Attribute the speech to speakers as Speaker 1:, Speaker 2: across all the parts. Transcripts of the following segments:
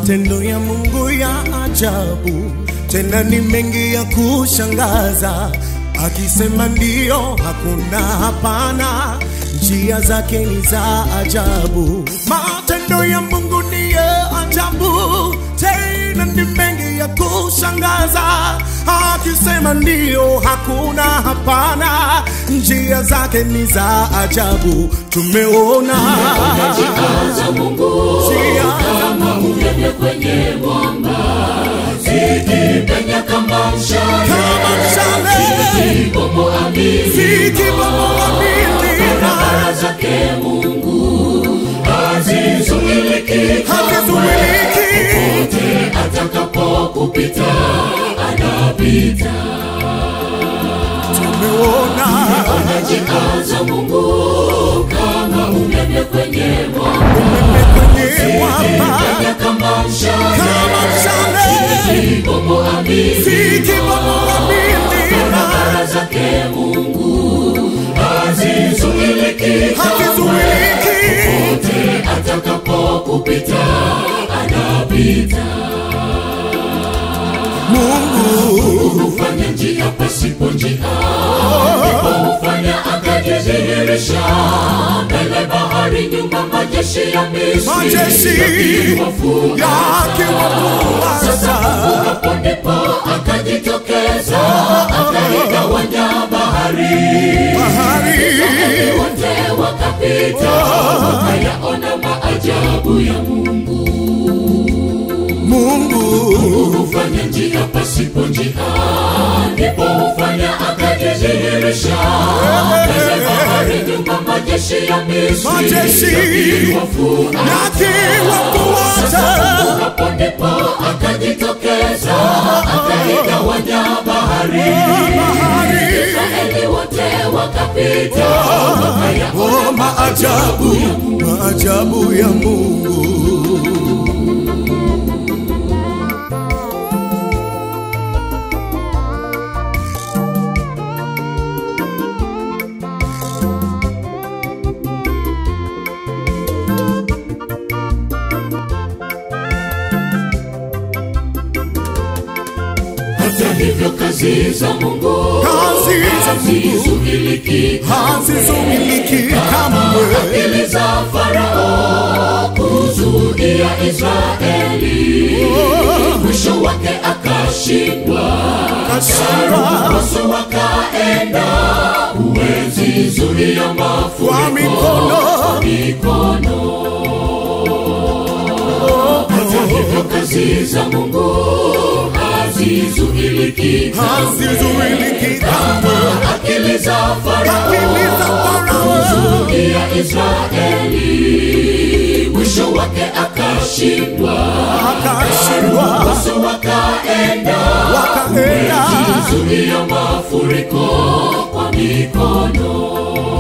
Speaker 1: Matendo ya Mungu ya ajabu, tena ni mengi ya kushangaza. Akisema ndio, hakuna hapana, njia zake ni za ajabu. Matendo ya Mungu ni ya ajabu, tena ni mengi ya kushangaza. Akisema ndio, hakuna hapana, njia zake ni za ajabu. Tumeona
Speaker 2: Jikaza Mungu
Speaker 1: njia
Speaker 2: kama umeme kwenye mwamba, zikipenya kama mshale,
Speaker 1: kama mshale
Speaker 2: zikibomoa miji,
Speaker 1: zikibomoa milima
Speaker 2: barabara zake Mungu hazizuiliki,
Speaker 1: hakizuiliki.
Speaker 2: popote atakapokupita anapita.
Speaker 1: Tumeona
Speaker 2: Jikaza Mungu kama umeme kwenye mwamba,
Speaker 1: umeme kwenye mwamba
Speaker 2: zikipenya kama mshale
Speaker 1: kama mshale
Speaker 2: zikibomoa miji,
Speaker 1: zikibomoa milima
Speaker 2: barabara zake Mungu hazizuiliki,
Speaker 1: hakizuiliki.
Speaker 2: popote atakapokupita anapita.
Speaker 1: Mungu
Speaker 2: Hufanya njia pasipo njia, ndipo hufanya akajidhihirisha mbele bahari, nyuma majeshi ya Misri
Speaker 1: majeshi
Speaker 2: yakiwafuata.
Speaker 1: yakiwafuasa
Speaker 2: hapo ndipo akajitokeza akaigawanya bahari
Speaker 1: bahari
Speaker 2: wote wakapita wakayaona maajabu ya mungu
Speaker 1: Mungu
Speaker 2: hufanya njia pasipo njia ndipo hufanya akajidhihirisha mbele bahari nyuma majeshi ya misri
Speaker 1: Majeshi
Speaker 2: yakiwafuata.
Speaker 1: yakiwafuata
Speaker 2: hapo ndipo akajitokeza akaigawanya bahari
Speaker 1: bahari
Speaker 2: Israeli wote wakapita wakayaona
Speaker 1: Oh, maajabu maajabu ya Mungu
Speaker 2: hata hivyo kazi za Mungu
Speaker 1: Kazi za Mungu.
Speaker 2: hazizuiliki
Speaker 1: hazizuiliki kamwe
Speaker 2: akili za Farao kuzuia Israeli mwisho wake akashindwa
Speaker 1: kashindwa
Speaker 2: Wasu wakaenda huwezi zuia
Speaker 1: kwa
Speaker 2: mafuriko
Speaker 1: mikono
Speaker 2: mikono hata hivyo kazi za Mungu hazizuiliki
Speaker 1: hazizuiliki kamwe
Speaker 2: akili za Farao
Speaker 1: akili za Farao
Speaker 2: kuzuia Israeli mwisho wake akashindwa
Speaker 1: akashindwa
Speaker 2: Wasu wakaenda
Speaker 1: wakaenda
Speaker 2: zuia mafuriko kwa mikono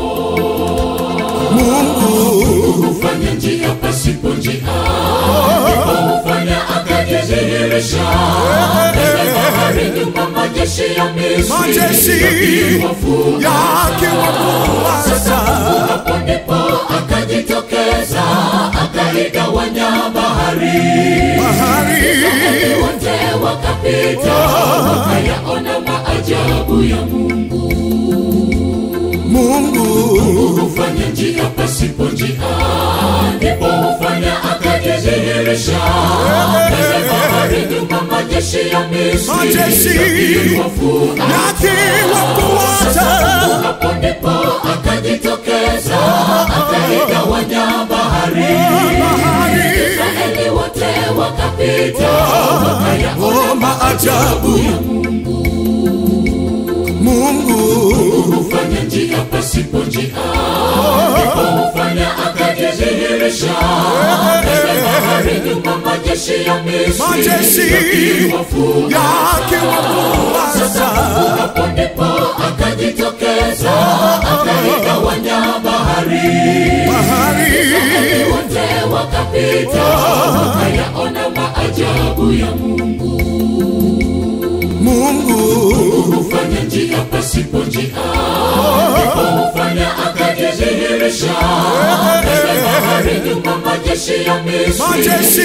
Speaker 1: Mungu
Speaker 2: hufanya njia pasipo njia ndipo hufanya akajidhihirisha mbele bahari nyuma majeshi ya Misri
Speaker 1: majeshi
Speaker 2: yakiwafuata.
Speaker 1: yakiwafuasa
Speaker 2: hapo ndipo akajitokeza akaigawanya bahari
Speaker 1: bahari
Speaker 2: wote wakapita wakayaona maajabu ya Mungu
Speaker 1: Mungu
Speaker 2: hufanya njia pasipo njia ndipo hufanya akajidhihirisha mbele bahari nyuma majeshi ya Misri
Speaker 1: Majeshi
Speaker 2: yakiwafuata.
Speaker 1: yakiwafuata
Speaker 2: hapo ndipo akajitokeza akaigawanya bahari
Speaker 1: bahari
Speaker 2: Israeli wote wakapita wakayaona
Speaker 1: Oh, maajabu
Speaker 2: ya Mungu
Speaker 1: Mungu
Speaker 2: hufanya njia pasipo njia ndipo hufanya akajidhihirisha mbele bahari nyuma majeshi ya Misri
Speaker 1: Majeshi
Speaker 2: yakiwafuata.
Speaker 1: yakiwafuasa
Speaker 2: hapo ndipo akajitokeza akaigawanya bahari
Speaker 1: bahari
Speaker 2: wote wakapita wakayaona maajabu ya Mungu
Speaker 1: Mungu
Speaker 2: hufanya njia pasipo njia ndipo hufanya akajidhihirisha mbele bahari nyuma majeshi ya Misri
Speaker 1: majeshi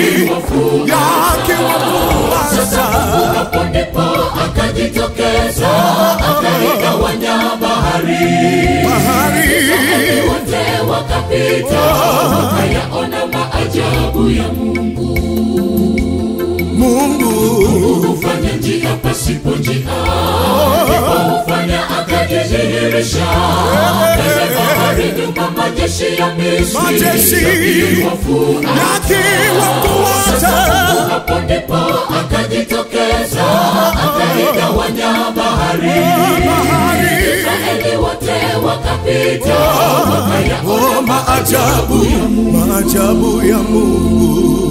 Speaker 1: yakiwafuasa
Speaker 2: hapo ndipo akajitokeza akaigawanya bahari
Speaker 1: bahari
Speaker 2: wote wakapita wakayaona maajabu ya Mungu
Speaker 1: Mungu
Speaker 2: hufanya njia pasipo njia ndipo hufanya akajidhihirisha mbele bahari nyuma majeshi ya Misri
Speaker 1: Majeshi yakiwafuasa
Speaker 2: hapo ndipo akajitokeza akaigawanya bahari
Speaker 1: bahari
Speaker 2: Israeli wote wakapita wakayaona
Speaker 1: Oh, maajabu maajabu ya Mungu